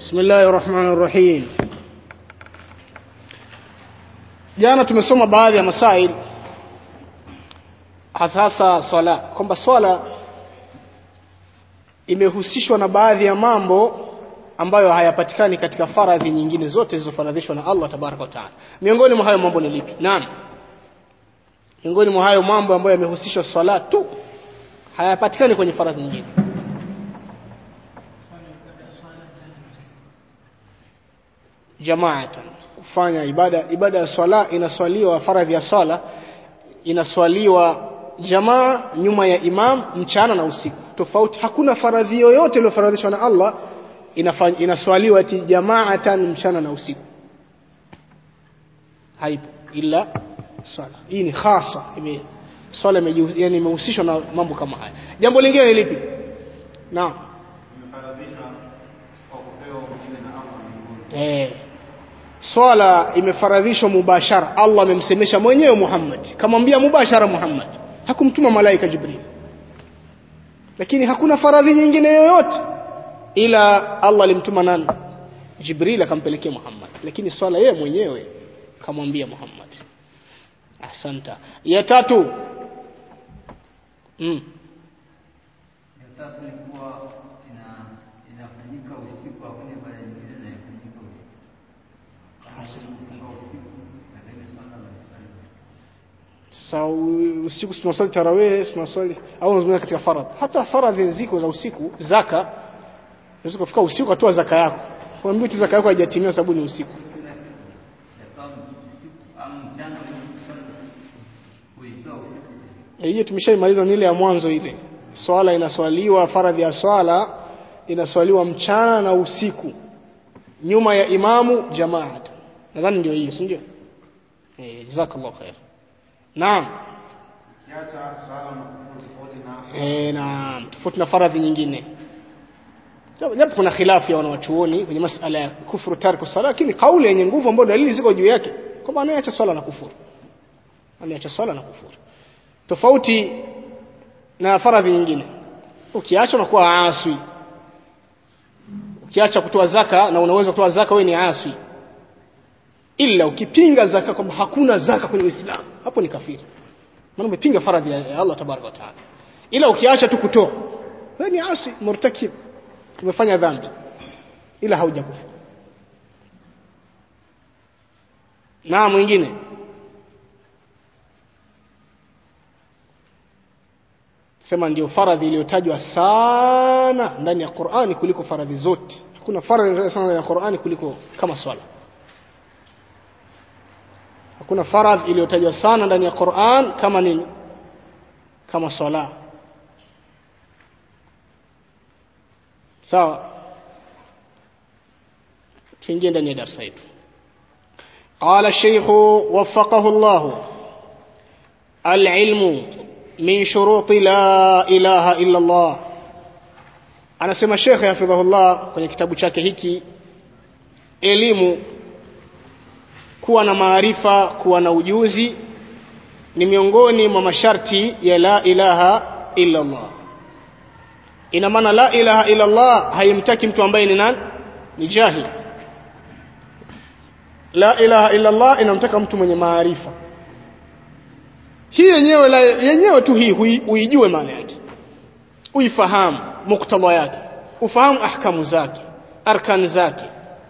بسم الله الرحمن الرحيم jana tumesoma baadhi ya masail hasa hasa swala kwamba swala imehusishwa na baadhi ya mambo ambayo hayapatikani katika faradhi nyingine zote zilizofaradhishwa na Allah tabaraka wa taala miongoni mwa hayo mambo ni lipi naam miongoni mwa hayo mambo ambayo yamehusishwa swala tu hayapatikani kwenye faradhi nyingine jamaatan kufanya ibada ibada ya swala inaswaliwa faradhi ya swala inaswaliwa jamaa nyuma ya imam mchana na usiku tofauti hakuna faradhi yoyote iliyofaradhishwa na Allah inafanya inaswaliwa ati jamaatan mchana na usiku haipo ila swala hii ni khasa ime swala yani imehusishwa na mambo kama haya jambo lingine ni lipi naam eh swala imefaradhishwa mubashara Allah amemsemesha mwenyewe Muhammad kamwambia mubashara Muhammad hakumtuma malaika Jibril lakini hakuna faradhi nyingine yoyote ila Allah alimtuma nani Jibril akampelekea Muhammad lakini swala yeye mwenyewe kamwambia Muhammad asanta ya tatu mm. ya tatu ni kuwa ina inafanyika usiku hakuna ibada nyingine inayofanyika usiku kufunga usiku na ile swala la swala sasa u- usiku tunaswali tarawih tunaswali au unazungumza katika faradhi hata faradhi ziko za usiku zaka unaweza kufika usiku katoa zaka yako unaambia eti zaka yako haijatimia sababu ni usiku shaitan usiku au mchana kuitoa usiku Eh, hiyo tumeshaimaliza ni ile ya mwanzo ile swala inaswaliwa faradhi ya swala inaswaliwa mchana na usiku nyuma ya imamu jamaat nadhani ndio hiyo si ndio eh jazakallahu khair naam kiacha swala na kufuru tofauti na eh naam tofauti na faradhi nyingine Japo- japo kuna khilafu ya wanawachuoni kwenye masala ya kufuru tarku sala lakini kauli yenye nguvu ambayo dalili ziko juu yake kwamba anayeacha swala na kufuru anayeacha swala na kufuru tofauti na faradhi nyingine ukiacha unakuwa aswi ukiacha kutoa zaka na unaweza kutoa zaka wewe ni aswi ila ukipinga zaka kwamba hakuna zaka kwenye Uislamu hapo ni kafiri maana umepinga faradhi ya Allah tabaraka wa taala ila ukiacha tu kutoa wewe ni asi murtakib umefanya dhambi ila haujakufa na mwingine sema ndio faradhi iliyotajwa sana ndani ya Qur'ani kuliko faradhi zote hakuna faradhi iliyotajwa sana ndani ya Qur'ani kuliko kama swala hakuna faradhi iliyotajwa sana ndani ya Qur'an kama nini kama swala sawa tuingie ndani ya darasa yetu قال الشيخ وفقه الله العلم من شروط لا إله إلا الله anasema shekhe hafidhahullah kwenye kitabu chake hiki elimu kuwa na maarifa kuwa na ujuzi ni miongoni mwa masharti ya la ilaha illa Allah ina maana la ilaha illa Allah haimtaki mtu ambaye ni nani ni jahil la ilaha illa Allah inamtaka mtu mwenye maarifa hii yenyewe la yenyewe tu hii hui- uijue maana yake uifahamu muktadha yake ufahamu ahkamu zake arkan zake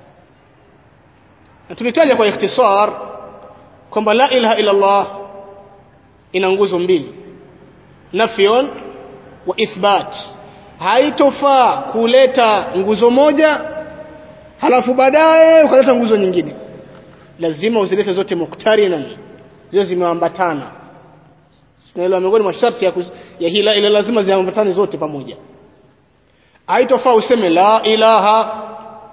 na tulitaja kwa ikhtisar kwamba la ilaha illa Allah ina nguzo mbili nafyun wa ithbat haitofaa kuleta nguzo moja halafu baadaye ukaleta nguzo nyingine lazima uzilete zote muktarinan ziwe zimeambatana tunaelewa miongoni mwa sharti ya, kuz- ya hii la ilaha lazima ziambatane zote pamoja haitofaa useme la ilaha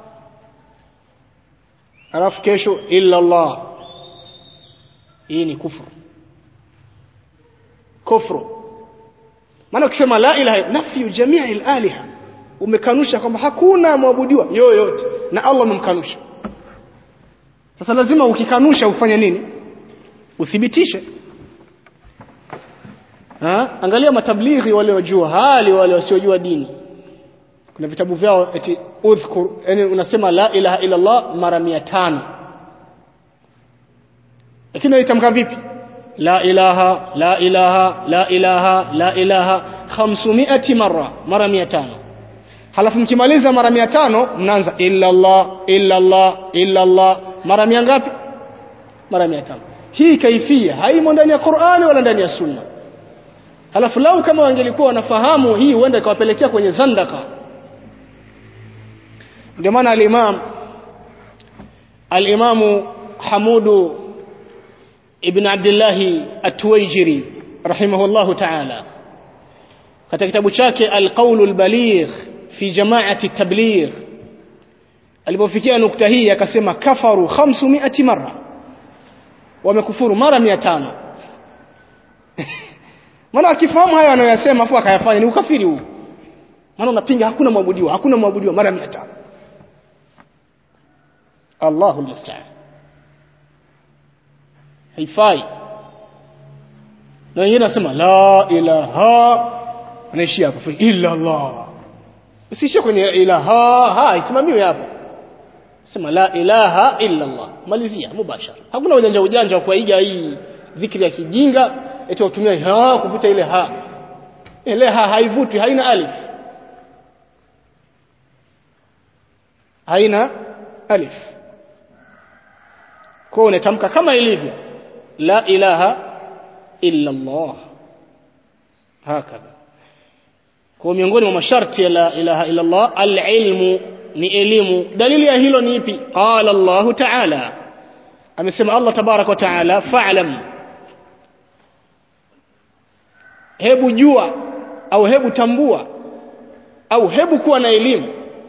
alafu kesho illa Allah hii ni kufru kufru maana ukisema la ilaha nafyu jamii al-aliha umekanusha kwamba hakuna mwabudiwa yoyote na Allah umemkanusha sasa lazima ukikanusha ufanye nini uthibitishe ha? angalia matablighi wale wajua hali wale wasiojua dini kuna vitabu vyao eti udhkur yani unasema la ilaha illa Allah mara 500 lakini unaitamka vipi la ilaha la ilaha la ilaha la ilaha 500 mara mara 500 halafu mkimaliza mara 500 mnaanza illa Allah illa Allah illa Allah mara mia ngapi mara 500 hii kaifia haimo ndani ya Qur'ani wala ndani ya Sunna halafu lau kama wangelikuwa wanafahamu hii huenda ikawapelekea kwenye zandaka ndio maana al-Imam al-Imam Hamudu ibn Abdullah at-Tuwaijiri rahimahullahu ta'ala katika kitabu chake al-Qawl al-Baligh fi jama'ati at-tabligh alipofikia nukta hii akasema kafaru 500 mara wamekufuru mara 500 maana akifahamu hayo anayosema afu akayafanya ni ukafiri huu maana unapinga hakuna mwabudiwa hakuna mwabudiwa mara 500 Allahu musta'an haifai na wengine nasema la ilaha anaishia hapo illa Allah usiishie kwenye ilaha ha isimamiwe hapo sema la ilaha illa Allah malizia mubashara hakuna ujanja ujanja wa kuiga hii dhikri ya kijinga eti watumia ha kuvuta ile ha ile ha haivutwi haina alif haina alif kwa unatamka kama ilivyo la ilaha illa Allah hakadha kwa miongoni mwa masharti ya la ilaha illa Allah al-ilmu ni elimu dalili ya hilo ni ipi qala Allah ta'ala amesema Allah tabarak wa ta'ala fa'lam hebu jua au hebu tambua au hebu kuwa na elimu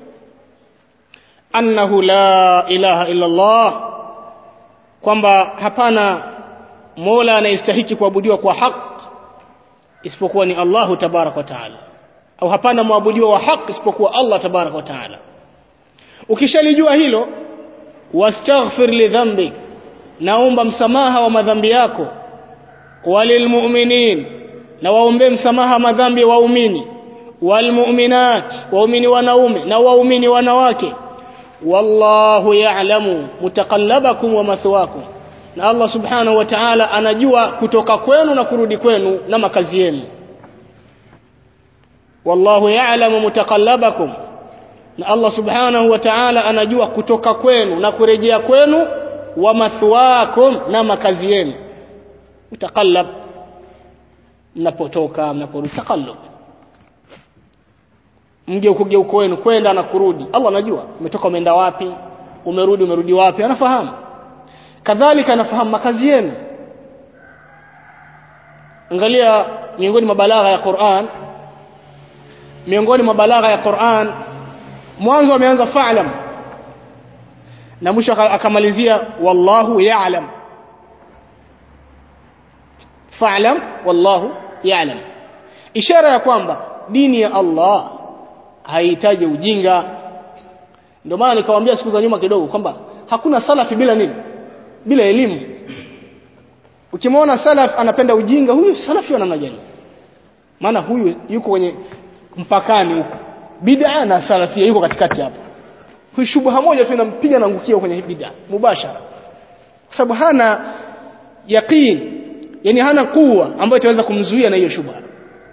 annahu la ilaha illa Allah kwamba hapana Mola anayestahiki kuabudiwa kwa haki isipokuwa ni Allahu tabarak wa taala au hapana muabudiwa wa haki isipokuwa Allah tabarak wa taala ukishalijua hilo wastaghfir li dhanbik naomba msamaha wa madhambi yako walilmu'minin na waombe msamaha madhambi waumini walmu'minat waumini wanaume na waumini wanawake wallahu ya'lamu mutaqallabakum wa mathwakum na Allah subhanahu wa ta'ala anajua kutoka kwenu na kurudi kwenu na makazi yenu wallahu ya'lamu mutaqallabakum na Allah subhanahu wa ta'ala anajua kutoka kwenu na kurejea kwenu wa mathwakum na makazi yenu mutaqallab mnapotoka mnaporudi taqallub mgeuko geuko wenu kwenda na kurudi Allah anajua umetoka umeenda wapi umerudi umerudi wapi anafahamu kadhalika anafahamu makazi yenu angalia miongoni mwa balagha ya Qur'an miongoni mwa balagha ya Qur'an mwanzo ameanza fa'lam na mwisho akamalizia wallahu ya'lam fa'lam wallahu ya'lam ishara ya kwamba dini ya Allah haihitaji ujinga ndio maana nikawaambia siku za nyuma kidogo kwamba hakuna salafi bila nini bila elimu ukimwona salaf anapenda ujinga huyu salafi wa namna gani maana huyu yuko kwenye mpakani huko bid'a na salafia yuko katikati hapo huyu shubha moja tu inampiga na ngukia kwenye bid'a mubashara kwa sababu hana yaqeen yani hana kuwa ambayo itaweza kumzuia na hiyo shubha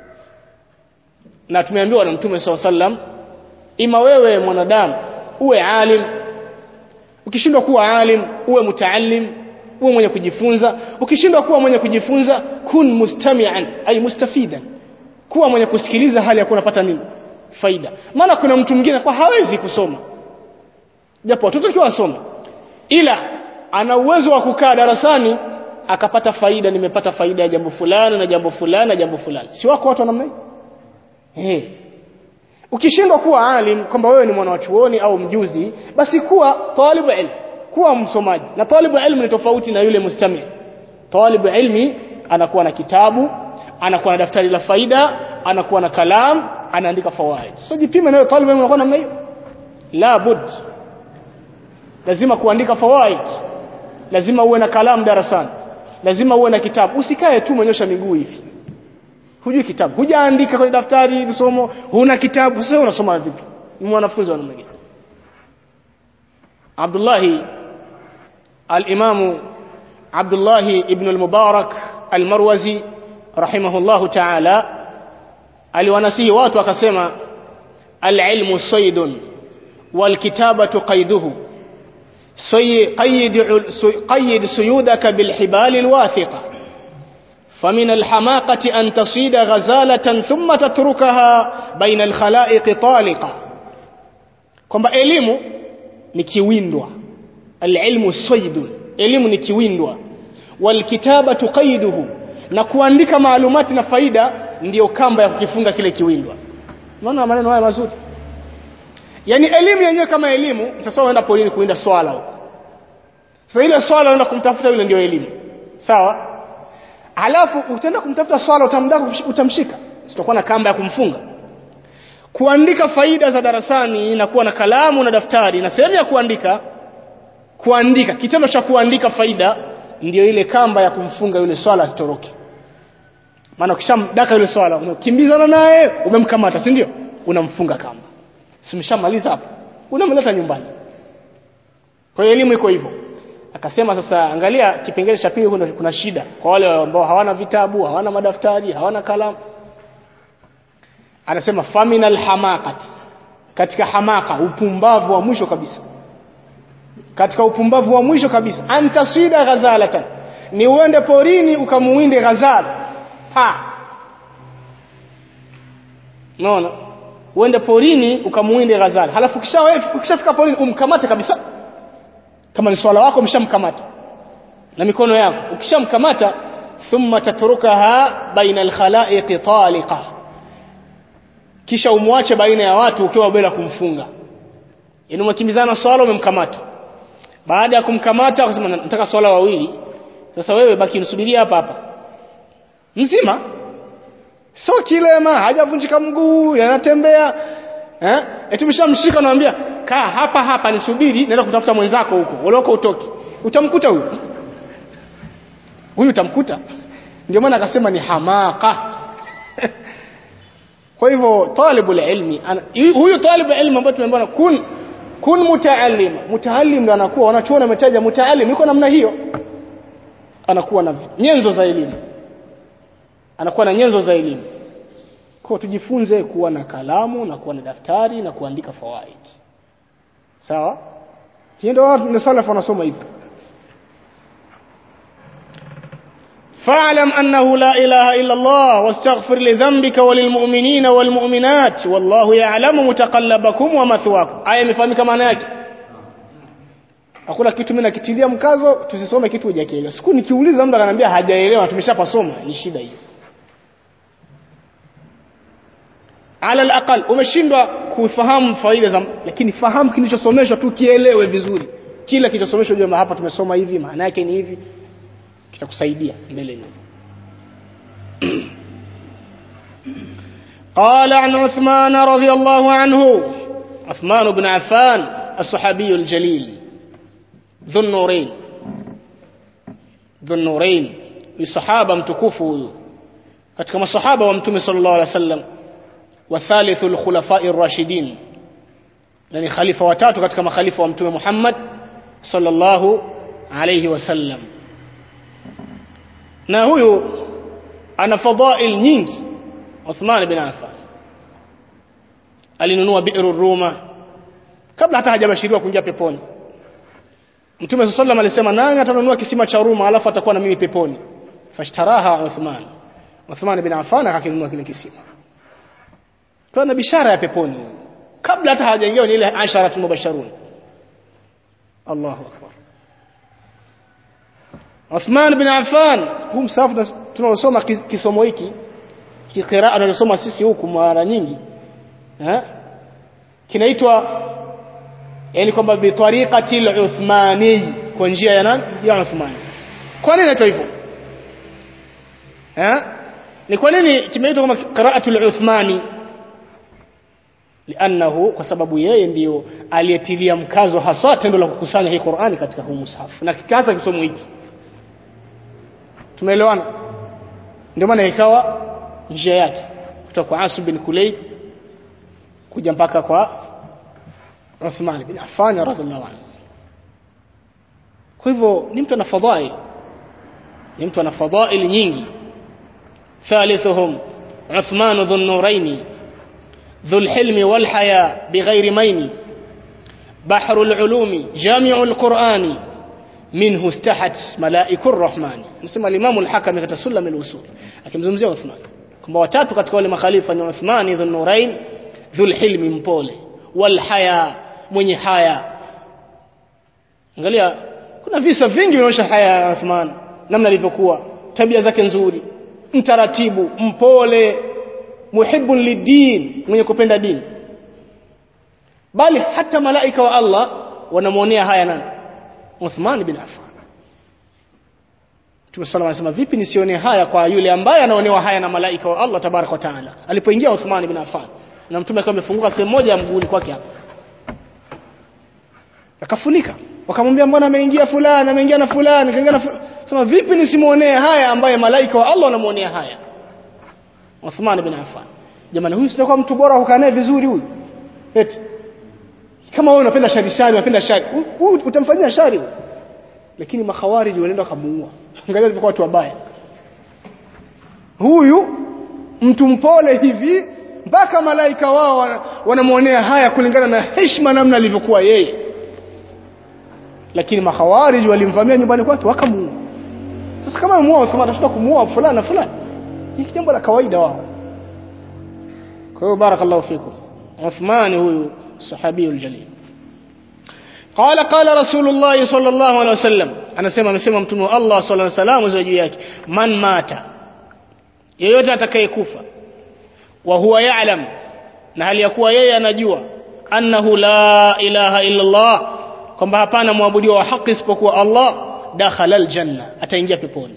na tumeambiwa na mtume SAW sallam ima wewe mwanadamu uwe alim ukishindwa kuwa alim uwe mutaallim uwe mwenye kujifunza ukishindwa kuwa mwenye kujifunza kun mustami'an ay mustafidan kuwa mwenye kusikiliza hali ya kuwa unapata nini faida maana kuna mtu mwingine kwa hawezi kusoma japo watoto kiwa wasoma ila ana uwezo wa kukaa darasani akapata faida nimepata faida ya jambo fulani na jambo fulani na jambo fulani si wako watu wa namna hiyo eh ukishindwa kuwa alim kwamba wewe ni mwana wa chuoni au mjuzi basi kuwa talibu ilm kuwa msomaji na talibu ilmu ni tofauti na yule mustami talibu ilmi anakuwa na kitabu anakuwa na daftari la faida anakuwa na kalam anaandika fawaid sasa so, jipime nayo talibu ilmu unakuwa namna hiyo la bud lazima kuandika fawaid lazima uwe na kalam darasani lazima uwe na kitabu usikae tu mwenyosha miguu hivi hujui kitabu hujaandika kwenye daftari somo huna kitabu sasa unasoma vipi ni mwanafunzi wa namna gani Abdullah al-Imam Abdullah ibn al-Mubarak al-Marwazi rahimahullahu ta'ala aliwanasihi watu akasema al-ilmu saydun wal kitabatu qayduhu قيد قيد سيودك بالحبال الواثقة فمن الحماقة أن تصيد غزالة ثم تتركها بين الخلائق طالقة kwamba elimu ni kiwindwa alilmu saydun elimu ni kiwindwa walkitabatu qaiduhu na kuandika maalumati na faida ndiyo kamba ya kukifunga kile kiwindwa unaona maneno haya mazuri yani elimu yenyewe kama elimu sasa unaenda polini kuinda swala huko sasa ile swala unaenda kumtafuta yule ndio elimu sawa halafu utaenda kumtafuta swala utamdaka utamshika sitakuwa na kamba ya kumfunga kuandika faida za darasani na kuwa na kalamu na daftari na sehemu ya kuandika kuandika kitendo cha kuandika faida ndio ile kamba ya kumfunga yule swala asitoroke maana ukishamdaka yule swala umekimbizana naye umemkamata si ndio unamfunga kamba simshamaliza hapo unamleta nyumbani kwa hiyo elimu iko hivyo akasema sasa angalia kipengele cha pili kuna, kuna shida kwa wale ambao hawana vitabu hawana madaftari hawana kalamu anasema faminal hamaqat katika hamaka upumbavu wa mwisho kabisa katika upumbavu wa mwisho kabisa antasida ghazalatan ni uende porini ukamuwinde ghazala ha naona uende porini ukamuwinde ghazala halafu kisha ukishafika porini umkamate kabisa kama ni swala wako umeshamkamata na mikono yako ukishamkamata thumma tatrukaha baina alkhalaiqi taliqa kisha umwache baina ya watu ukiwa bila kumfunga yani umekimbizana swala umemkamata baada ya kumkamata akasema nataka swala wawili sasa wewe baki nisubiria hapa hapa mzima sio kilema hajavunjika mguu yanatembea eh eti umeshamshika unamwambia kaa hapa hapa nisubiri naenda kutafuta mwenzako huko ulioko utoki utamkuta huyo huyu utamkuta ndio maana akasema ni hamaka kwa hivyo talibul ilmi huyu talibul ilmi ambaye tumeambiwa kun kun mutaallim mutaallim ndo anakuwa wanachuona umetaja mutaallim yuko namna hiyo anakuwa na nyenzo za elimu anakuwa na nyenzo za elimu kwa tujifunze kuwa na kalamu na kuwa na daftari na kuandika fawaid sawa hiyo ndio watu ni salaf wanasoma hivyo فاعلم أنه لا إله إلا الله واستغفر لذنبك وللمؤمنين والمؤمنات والله يعلم متقلبكم ومثواكم aya imefahamika maana yake hakuna kitu mimi nakitilia mkazo tusisome kitu hujakielewa siku nikiuliza mtu ananiambia hajaelewa tumeshapasoma ni shida hiyo ala alaqal umeshindwa kufahamu faida za lakini fahamu kilichosomeshwa tu kielewe vizuri kila kilichosomeshwa ujue hapa tumesoma hivi maana yake ni hivi kitakusaidia mbele nyuma قال عن عثمان رضي الله عنه عثمان بن عفان الصحابي الجليل ذو النورين ذو النورين الصحابة متكوفوا katika masahaba wa mtume sallallahu alaihi wasallam wa thalithul khulafa'ir rashidin na ni khalifa watatu katika makhalifa wa mtume Muhammad sallallahu alaihi wasallam na huyu ana fadhail nyingi Uthman bin Affan alinunua bi'ru Ruma kabla hata hajabashiriwa kuingia peponi Mtume sallallahu alisema nani atanunua kisima cha Ruma alafu atakuwa na mimi peponi fashtaraha Uthman Uthman bin Affan akakinunua kile kisima kwa na bishara ya peponi kabla hata hajaingia ni ile ashara mubasharun Allahu akbar Uthman bin Affan huu msafu tunaosoma kisomo hiki kiqiraa tunasoma sisi huku mara nyingi eh kinaitwa yani kwamba bi tariqati al-Uthmani kwa njia ya nani ya Uthman kwa nini inaitwa hivyo eh ni kwa nini kimeitwa kama qira'atu al-Uthmani lianahu kwa sababu yeye ndiyo aliyetilia mkazo hasa tendo la kukusanya hii Qur'ani katika huu mushafu na kikaanza kisomo hiki tumeelewana ndio maana ikawa njia yake kutoka kwa Asim bin Kulayb kuja mpaka kwa Uthman bin Affan radhiallahu anhu kwa hivyo ni mtu ana fadhail ni mtu ana fadhail nyingi ثالثهم عثمان ذو النورين ذو الحلم والحياء بغير مين بحر العلوم جامع القرآن منه استحت ملائك الرحمن نسمى الإمام الحكم katika sulam al-usul akimzungumzia Uthman kwamba watatu katika wale makhalifa ni Uthman dhul nurain dhul hilmi mpole wal haya mwenye haya angalia kuna visa vingi vinaonyesha haya ya Uthman namna alivyokuwa tabia zake nzuri mtaratibu mpole muhibbun lidin mwenye kupenda dini bali hata malaika wa Allah wanamuonea haya nani Uthman bin Affan Mtume sallallahu alayhi wasallam vipi nisione haya kwa yule ambaye anaonewa haya na malaika wa Allah tabaraka wa taala alipoingia Uthman bin Affan na mtume akawa amefunguka sehemu moja ya mguuni kwake hapa akafunika wakamwambia mbona ameingia fulani ameingia na fulani kaingia na fulani sema vipi nisimuonee haya ambaye malaika wa Allah wanamuonea haya Uthman bin Affan jamani huyu sio mtu bora hukaa naye vizuri huyu eti kama wewe unapenda shari shari unapenda shari huyu utamfanyia shari huyu lakini makhawariji wanaenda kumuua angalia walivyokuwa watu wabaya huyu mtu mpole hivi mpaka malaika wao wanamuonea haya kulingana na heshima namna alivyokuwa yeye lakini makhawariji walimvamia nyumbani kwake wakamuua sasa kama muua Uthman atashinda kumuua fulani na fulani ni jambo la kawaida wao kwa hiyo barakallahu fikum Uthman huyu sahabiyul jalil قال قال رسول الله صلى الله عليه وسلم anasema amesema mtume wa Allah sallallahu alaihi wasallam za juu yake man mata yeyote atakayekufa wa huwa ya'lam na hali ya kuwa yeye anajua annahu la ilaha illa Allah kwamba hapana muabudiwa wa haki isipokuwa Allah dakhala aljanna ataingia peponi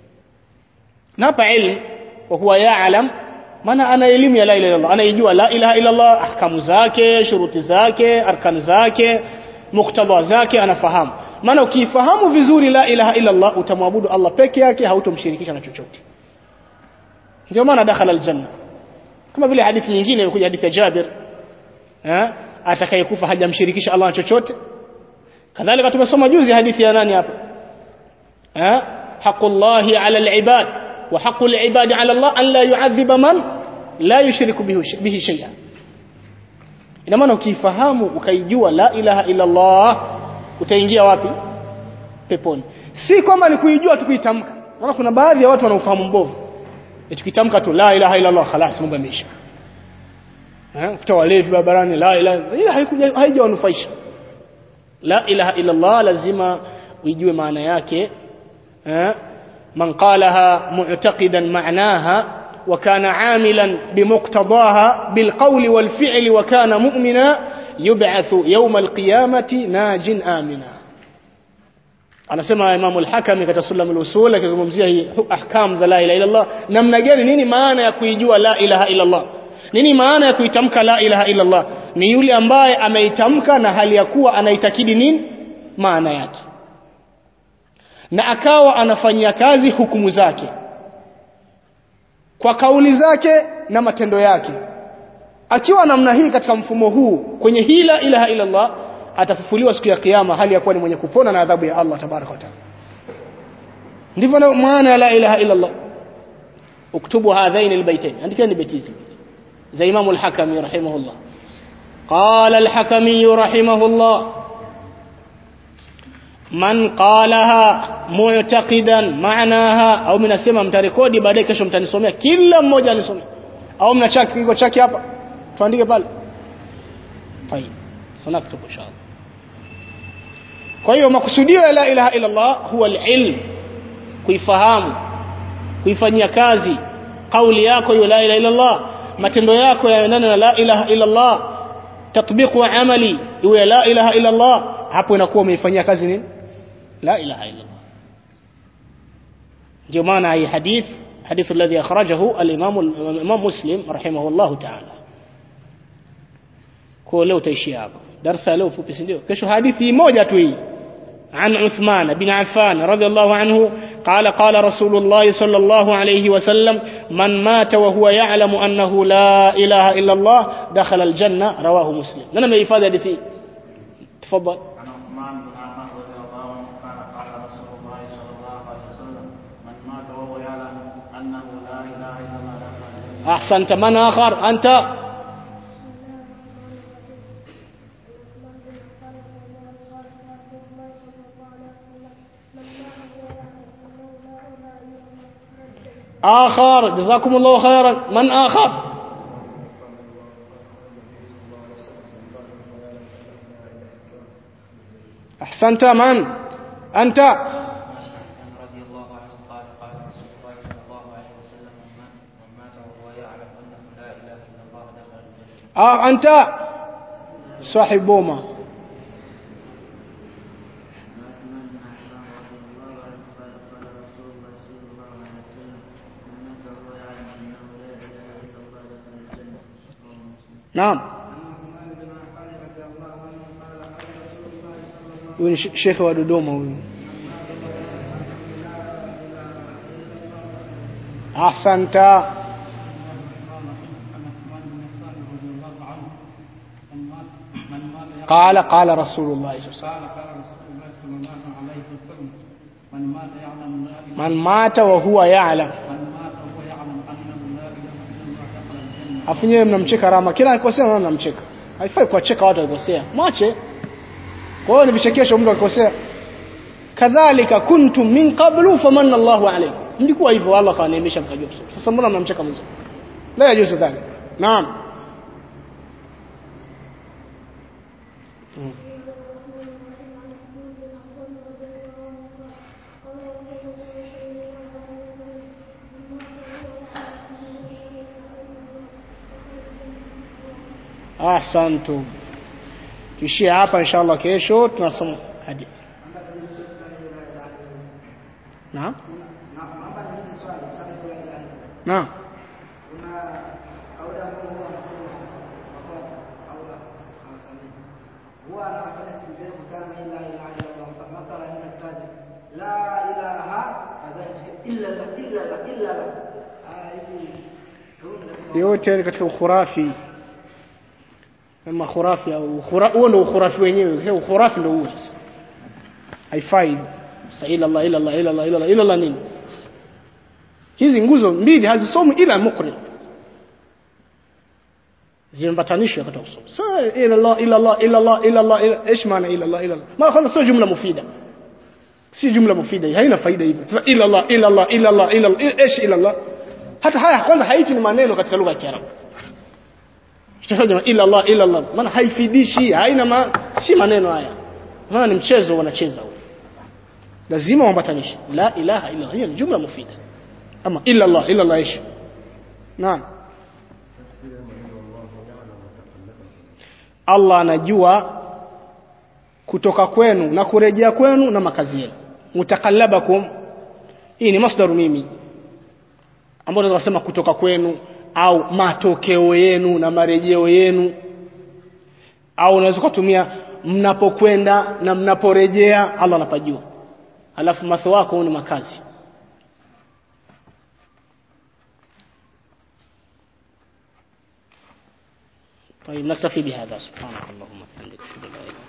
na hapa ilmu wa huwa ya'lam maana ana elimu ya la ilaha illa Allah anaijua la ilaha illa Allah ahkamu zake shuruti zake arkan zake muktadha zake anafahamu maana ukifahamu vizuri la ilaha illa Allah utamwabudu Allah peke yake hautomshirikisha na chochote ndio maana dakhala aljanna kama vile hadithi nyingine ilikuja hadithi ya Jabir eh atakayekufa hajamshirikisha Allah na chochote kadhalika tumesoma juzi hadithi ya nani hapa eh haqullahi ala alibad wa haqqul ibadi ala Allah an la yu'adhiba man la yushriku bihi shay'an ina maana ukifahamu ukaijua la ilaha illa Allah utaingia wapi peponi si kwamba ni kuijua tu kuitamka maana kuna baadhi ya watu wanaofahamu mbovu tukitamka tu la ilaha illa Allah خلاص mambo yameisha eh kuta walevi barabarani la ilaha ila haikuja haijawanufaisha la ilaha illa Allah lazima uijue maana yake eh man qalaha mu'taqidan ma'naha وكان عاملا بمقتضاها بالقول والفعل وكان مؤمنا يبعث يوم القيامة ناج آمنا anasema Imam al-Hakami katika Sulam al-Usul akizungumzia hii ahkam za la ilaha illa Allah namna gani nini maana ya kuijua la ilaha illa Allah nini maana ya kuitamka la ilaha illa Allah ni yule ambaye ameitamka na hali ya kuwa anaitakidi nini maana yake na akawa anafanyia kazi hukumu zake kwa kauli zake na matendo yake akiwa namna hii katika mfumo huu kwenye hii la ilaha illa Allah atafufuliwa siku ya kiyama hali ya kuwa ni mwenye kupona na adhabu ya Allah tabaraka wa taala ndivyo maana ya la ilaha illa Allah uktubu hadhain albaytain andikeni beti hizi za Imam al-Hakami rahimahullah قال الحكمي رحمه الله man qalaha mu'taqidan ma'naha au mnasema mtarekodi baadaye kesho mtanisomea kila mmoja anisomea au mnachaki kiko chaki hapa tuandike pale fine sanaktubu inshallah kwa hiyo makusudio ya la ilaha illa Allah huwa al-ilm kuifahamu kuifanyia kazi kauli yako hiyo la ilaha illa Allah matendo yako yaendane na la ilaha illa Allah tatbiqu wa amali iwe la ilaha illa Allah hapo inakuwa umeifanyia kazi nini la ilaha illa Allah ndio maana hii hadith hadith alladhi akhrajahu al-imam al-imam muslim rahimahullah ta'ala kwa leo utaishia hapo darasa leo fupi si ndio kesho hadithi moja tu hii عن عثمان بن عفان رضي الله عنه قال قال رسول الله صلى الله عليه وسلم من مات وهو يعلم أنه لا إله إلا الله دخل الجنة رواه مسلم لنا ما يفاد حديثي تفضل عن عثمان بن عفان رضي الله عنه قال قال رسول الله صلى الله عليه وسلم من مات وهو يعلم انه لا اله الا الله دخل الجنه أحسنت من آخر أنت آخر جزاكم الله خيرا من آخر أحسنت من أنت رضي الله عنه قال قال رسول الله صلى الله عليه وسلم من مات من مات وهو يعلم انه لا اله الا الله دخل الجنه آه أنت صاحب بوما نعم huyu ni she- shekhe wa Dodoma huyu ahsanta قال قال رسول الله صلى الله عليه وسلم قال قال رسول الله صلى الله عليه وسلم من مات يعلم لا اله من مات وهو يعلم من مات وهو يعلم انه لا اله الا الله دخل الجنه afu nyewe mnamcheka Rama kila akikosea naona mnamcheka haifai kuwacheka watu wakikosea mwache kwa hiyo ni vichekesho mtu akikosea kadhalika kuntum min qablu famanna Allahu alaykum mlikuwa hivyo Allah kawaneemesha mkajua kusoma sasa mbona mnamcheka mwenza la yajuzu dhalik naam Mm. ahsantum tuishie hapa inshallah kesho tunasoma hadithi naam naam yote ni katika ukhurafi ama khurafi au ukhura- huo ndio ukhurafi wenyewe He, ukhurafi ndio huo sasa haifai Sasa ila Allah ila Allah ila Allah ila Allah ila Allah nini hizi nguzo mbili hazisomwi ila muqri zimebatanishwa katika kusoma so ila Allah ila Allah ila Allah ila Allah ila ايش maana ila Allah ila Allah maana kwanza sio jumla mufida si jumla mufida hii haina faida hivyo sasa ila Allah ila Allah ila Allah ila Allah ايش ila Allah hata haya kwanza haiti ni maneno katika lugha ya Kiarabu Kitakaja ila Allah ila Allah maana haifidishi haina ma, si maneno haya maana ni mchezo wanacheza huo lazima wambatanishe la ilaha illa Allah hiyo ni jumla mufida ama illa Allah illa Allah ish naam Allah anajua kutoka kwenu na kurejea kwenu na makazi yenu mutakallabakum hii ni masdaru mimi ambao tunaweza kusema kutoka kwenu au matokeo yenu na marejeo yenu au unaweza kutumia mnapokwenda na mnaporejea Allah anapajua alafu matho wako ni makazi طيب نكتفي بهذا سبحانك اللهم وبحمدك اشهد ان لا اله الا أنت